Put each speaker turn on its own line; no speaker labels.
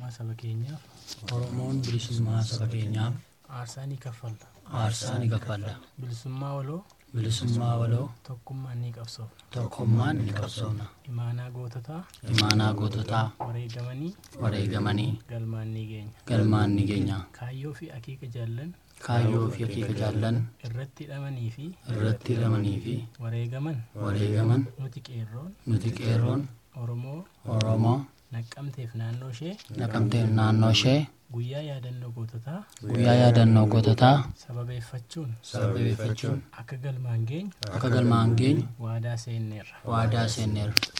bilisummaa saba keenyaaf
Oromoon bilisummaa saba keenyaaf
aarsaa ni kaffalla.
aarsaa ni kaffalla.
Bilisummaa waloo
Bilisummaa waloo
tokkummaan ni qabsoofna.
tokkummaan ni qabsoofna.
Imaanaa goototaa
Imaanaa goototaa
wareegamanii
wareegamanii
galmaan ni geenya.
galmaan ni geenya.
Kaayyoo fi akeeka jaallan
Kaayyoo fi akeeka jaallan
irratti hidhamanii fi
irratti hidhamanii fi
wareegaman
wareegaman
nuti qeerroon
nuti qeerroon
Oromoo
Oromoo
naqqamteef naannoo ishee
naqamtee naannoo ishee
guyyaa yaadannoo goototaa
guyyaa yaadannoo goototaa
sababeeffachuun
sababeeffachuun
akka galmaan geenyu
akka galmaan geenyu
waadaa seenneerra.
waadaa seenneerra.